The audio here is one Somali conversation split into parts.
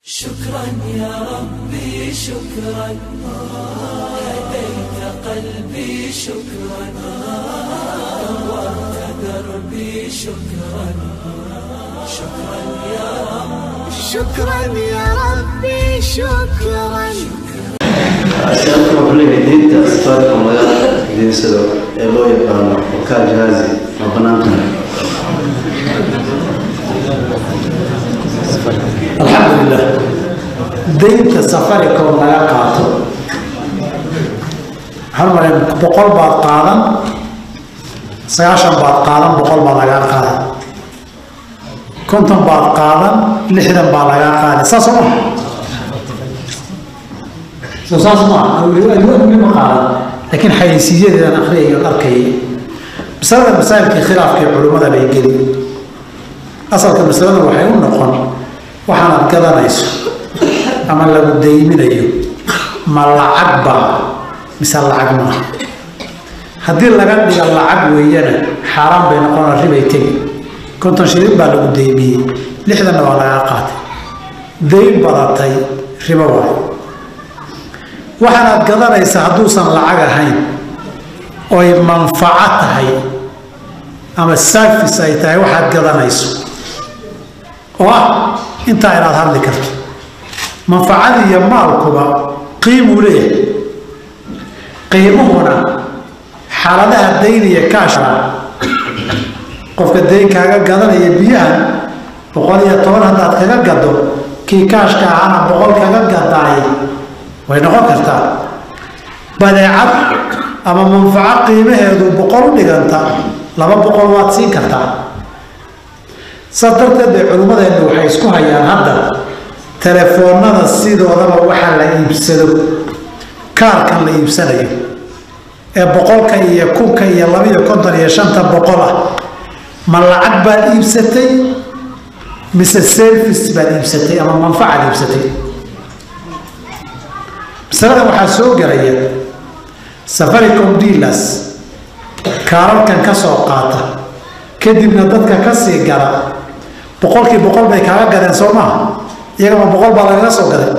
شكرا يا ربي شكرا هديت قلبي شكرا نورت دربي شكرا شكرا يا رب شكرا يا ربي شكرا ashaabta wuxuu leeyahay diinta asfaarka laga diinsado ee loo yaqaano wakaa jihaazi ma banaantahay alxamdulilah daynta safaricom laga qaato waxaan maray boqol baad qaadan sagaashan baad qaadan boqol baa lagaa qaadan konton baad qaadan lixdan baa lagaa qaaday saas oo ma soo saas ma ma qaadan laakiin xayeysiiyadeedan akriyayo arkayay masalada masaa'ilkii khilaafkii culimmada bay geli asalka masalada waxay u noqon waxaanad gadanayso ama lagu dayminayo ma lacag baa mise lacag maaha haddii laga dhiga lacag weeyana xaaraan bay noqona ribay tegi konton shilin baa lagu daymiyey lixdanna waa lagaa qaatay dayn badatay ribo waayo waxaanaad gadanaysa hadduusan lacag ahayn oy manfaco tahay ama service ay tahay waxaad gadanayso oo ah intaa inaad hadli karto manfacadii iyo maalkuba qiimuu leeyahay qiimuhuna xaaladaha dayniya kaasha qofka dayn kaaga gadanaya biyaha boqol iyo toban haddaad kaga gado kii kaashka ahaana boqol kaga gadaay way noqon kartaa badeecad ama manfaco qiimaheedu boqol u dhiganta laba boqol waad siin kartaa saas darteed bay culimmadeennu waxay isku hayaan hadda telefoonada sidoodaba waxaa la iibsado kaarkan la iibsanayo ee boqolka iyo kunka iyo labaiyo konton iyo shanta boqol ah ma lacag baad iibsatay mise service baad iibsatay ama manfacaad iibsatay masalada waxaa soo gelaya safaricom dealers kaararkan ka soo qaata kadibna dadka ka sii gala boqolkii boqol bay kaaga gadeen soo maaha iyagama boqol baa lagaga soo gaday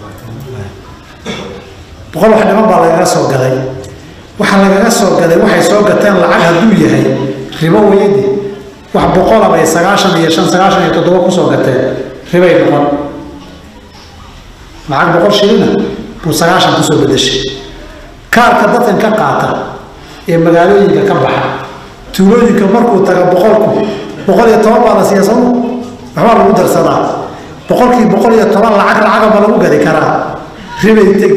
boqol wax dhiman baa lagaga soo gaday waxa lagaga soo gaday waxay soo gateen lacag hadduu yahay ribo weydi wax boqola bay sagaashan iyo shan sagaashan iyo toddoba kusoo gateen ribay noqon lacag boqol shilina buu sagaashan kusoo bedeshay kaarka dadkan ka qaata ee magaalooyinka ka baxa tuulooyinka markuu taga boqolku boqol iyo toban baa la siiya sooma waxbaa lagu darsadaa boqolkii boqol iyo toban lacag lacagaba lagu gadi karaa ribay teg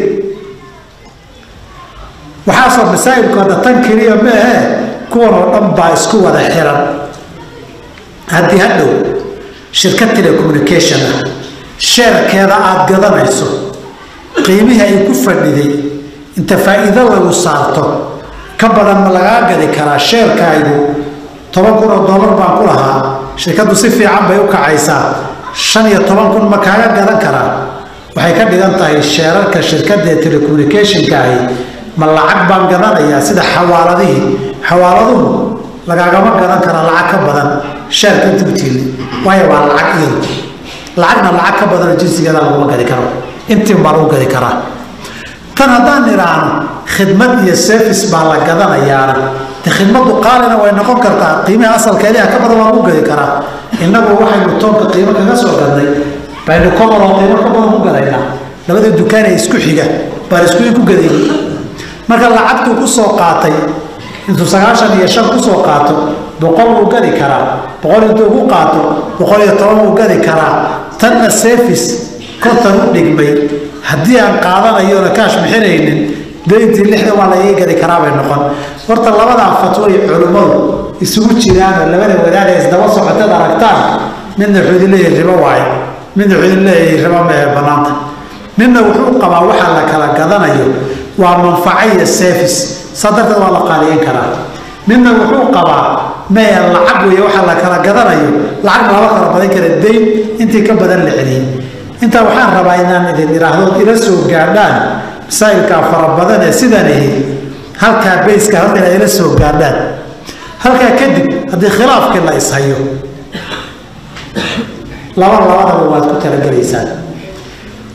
waxaasoo masaa'ilku hadda tan keliya ma ahee kuwan oo dhan baa isku wada xiran haddii hadhow shirkad telecommunication ah sheerkeeda aada gadanayso qiimihii ay ku fadhiday inta faa'iido lagu saarto ka badan ma lagaa gadi karaa sheerkaygu toban kun oo dollar baan ku lahaa shirkaddu si fiican bay u kacaysaa shan iyo toban kun ma kaaga gadan karaa waxay ka dhigan tahay sheerarka shirkadda ee telecommunicationka ahi ma lacag baan gadanayaa sida xawaaladihii xawaaladuhu lagaagama gadan karaa lacag ka badan sheerka dugtiili waayo waa lacag iyadu lacagna lacag ka badanoo jinsigeeda laguma gadi karo intiin baa lagu gadi karaa tan haddaan idhaahno khidmad iyo service baa la gadanayaana de khidmadu qaalina way noqon kartaa qiimaha asalkeediha ka badan waa lagu gadi karaa innagu waxaynu toonka qiimo kaga soo gadnay baynu koboloo qiimo ka badan ku gadaynaa labada dukaan ee isku xiga baan isku ku gadayn marka lacagtuu ku soo qaatay intuu sagaashan iyo shan kusoo qaato boqol wuu gadi karaa boqol intuu ku qaato boqol iyo toban wuu gadi karaa tanna service kontan u dhigmay haddii aan qaadanayoona kaash bixinaynin dayntii lixda waa la ii gadi karaa bay noqon horta labadaa fatwoy culimmadu isugu jiraanoo labada wadaad ee isdaba socoteed aragtaan midna wuxuu idin leeyahay ribo waayo midna wuxuu idin leeyahay ribo mee bannaanta midna wuxuu qabaa waxaa la kala gadanayo waa manfaco iyo service saa darteed waa la qaaliyan karaa midna wuxuu qabaa mee lacag weeye waxaa la kala gadanayo lacagna lama kala badan kara dayn intii ka badan la celiyey intaa waxaan rabaa inaan idin idhaahdo ila soo gaadhaan masaa'ilkaa fara badan ee sidaan ahi halkaa bayska halka inaad ila soo gaadhaan halkaa kadib haddii khilaafkii la ishayo laba labadaba waad ku talagelaysaan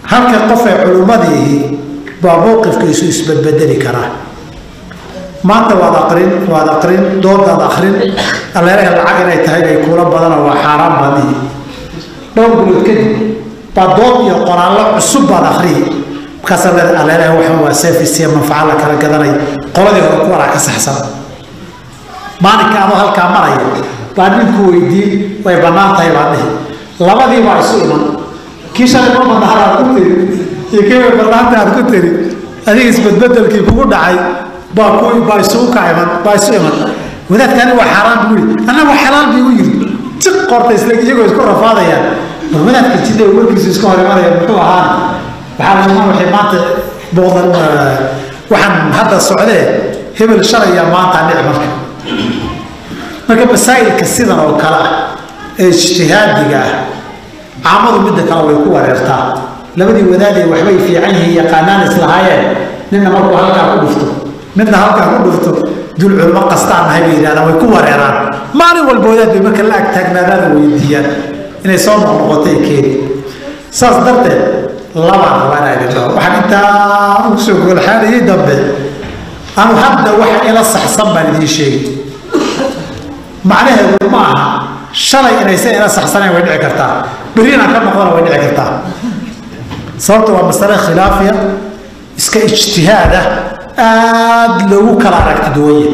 halka qof ee culimmadiihi baa mowqifkiisu isbedbedeli karaa maanta waad aqrin waad aqrin doodaad akrin aleeraha lacag inay tahay bay kuula badana waa xaaraan baadihi dhowr bilood kadib baa dood iyo qoraallo cusub baad akriyi markaasaa leeda aleeraha waxan waa service iyo manfaca la kala gadanay qoladii hore ku waraa ka saxsan maalinka adoo halkaa maraya baa ninku weydiin way bannaan tahay baa dhihi labadii baa isu iman kii shalay ma bannaan aad ku tiri iyo kii way bannaanta aad ku tiri adiga isbedbedelkii kugu dhacay baa ku baa isugu ka iman baa isu iman wadaadkaani waa xaaraan buu yidhi anna waa xalaal buu u yidhi si qorta isla iyagoo isku rafaadayaan bal wadaadka jidda warkiisu iska hor imanaya muxuu ahaan waxaa la iman waxay maanta boodan waxaan hadda socdee hebel shalaya maanta dhici marka marka masaa'ilka sidan oo kale ah ee ijtihaadiga ah caamadu midda kale way ku wareertaa labadii wadaadee waxbay fiican yihiin yaqaanaan islahaayeen ninna markuu halkaa ku dhufto midna halkaa ku dhufto dul culmo qastaan nahay bay yidhahdaan way ku wareeraan maalin walba wadaad bay marka la ag taagnaadaada weydiiyaan inay soo noqnoqotay keeni saas darteed labaan rabaa inaa idin dhaho waxaan intaa ugu soo goolxaanayay dambe anu hadda waxa ila saxsan baan idiin sheegi macnaheedu ma aha shalay inaysan ila saxsanayn way dhici kartaa berri inaan ka noqdona way dhici kartaa sababta waa masale khilaafiya iska ijtihaada aada loogu kala aragti duwanye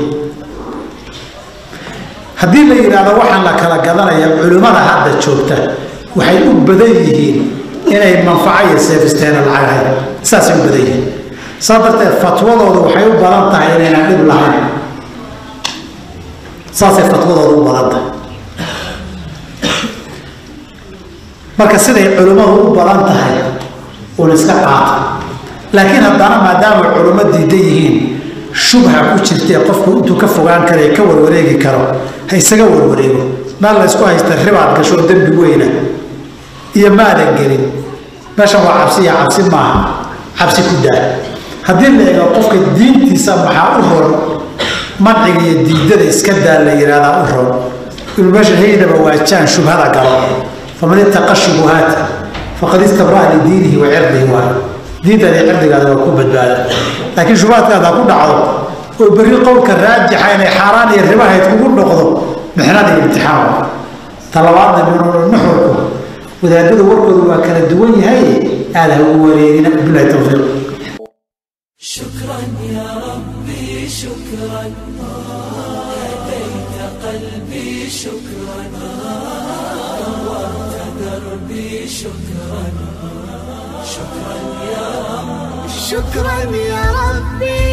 haddii la yidhaahdo waxaan la kala gadanaya culimmada hadda joogta waxay u badan yihiin inay manfaco iyo seefisteena lacag hayn saasay u badan yihiin saa darteed fatwadoodu waxay u badan tahay inaynan dhib lahayn saasay fatwadoodu u badan tahay marka siday culimmadu u badan tahay uun iska qaato laakiin haddana maadaama culummo diidan yihiin shubha ku jirtee qofku intuu ka fogaan kara ka warwareegi karo ha isaga warwareego meel la ysku haysta ribaad gasho dembi weyna iyo maadan gelin meeshan waa cabsi iyo cabsi maaha cabsi ku daa haddii la eego qofka diintiisa maxaa u roon manciga iyo diidada iska daa la yidhahdaa u roon inuu meesha haynaba waajaan shubhada galo faman ittaqa shubuhaat faqad istabraa lidiinihi wa cirdihi waay diintaada iyo cirdigaada waa ku badbaada laakiin shubaadkaada ku dhacdo oo berri qowlka raajixa inay xaaraan iyo ribahayd kugu noqdo mixnada iyo imtixaan talabaadna nuxurku wadaadada warkooda waa kala duwan yahay aada ha ugu wareerina bilahi towfiiq شكرا يا ربي شكرا هديت قلبي شكرا نورت دربي شكرا شكرا يا رب شكرا يا ربي